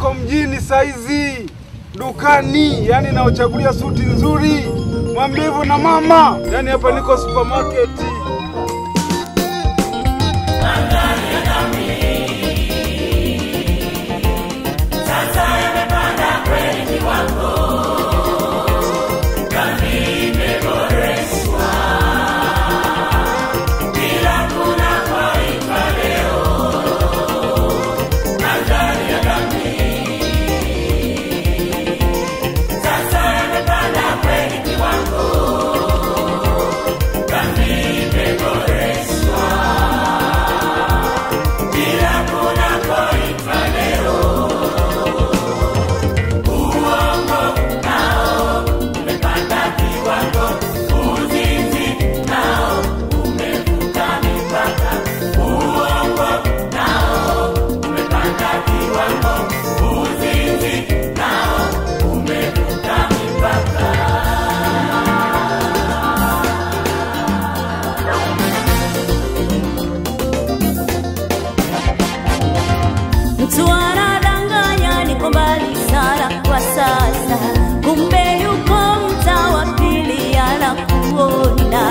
niko mjini saizi dukani, yani naochagulia suti nzuri, mwambie hivyo na mama. Yani hapa niko supermarket. Mtu anadanganya niko mbali sana kwa sasa, kumbe yuko mtaa wa pili anakuona.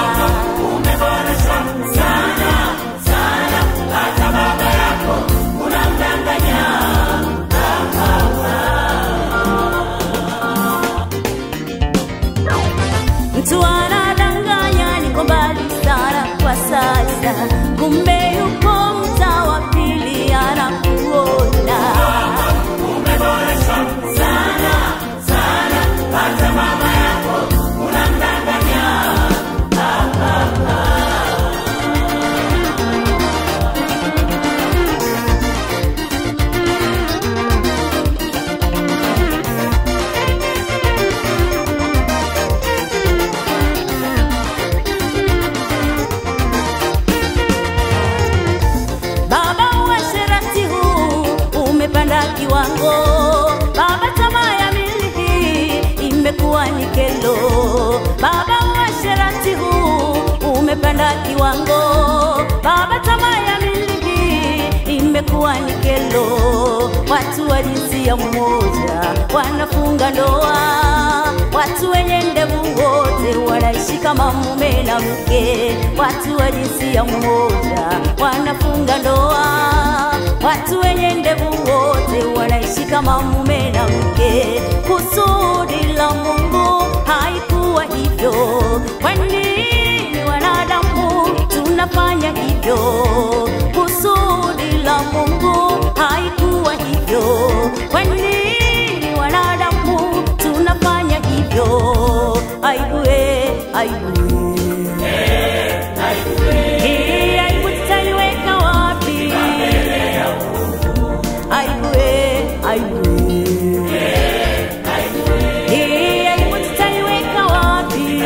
Mtu anadanganya niko mbali sana kwa sasa, kumbe yuko mtaa wa pili anakuona. Baba, uasherati huu umepanda kiwango. Baba, tamaa ya mili hii imekuwa ni kelo. Baba, uasherati huu umepanda kiwango. Baba, tamaa ya mili hii imekuwa ni kelo. Watu wa jinsia moja wanafunga ndoa, watu wenye ndevu wote wanaishi kama mume na mke. Watu wa jinsia moja wanafunga ndoa, watu wenye ndevu wote wanaishi kama mume na mke. Kusudi la Mungu haikuwa hivyo. Kwa nini wanadamu tunafanya hivyo? Kusudi la Mungu haikuwa hivyo. Kwa nini wanadamu tunafanya hivyo? Aibu, eh, aibu. Hii aibu tutaiweka wapi? Aibu, eh, aibu. Hii aibu tutaiweka wapi?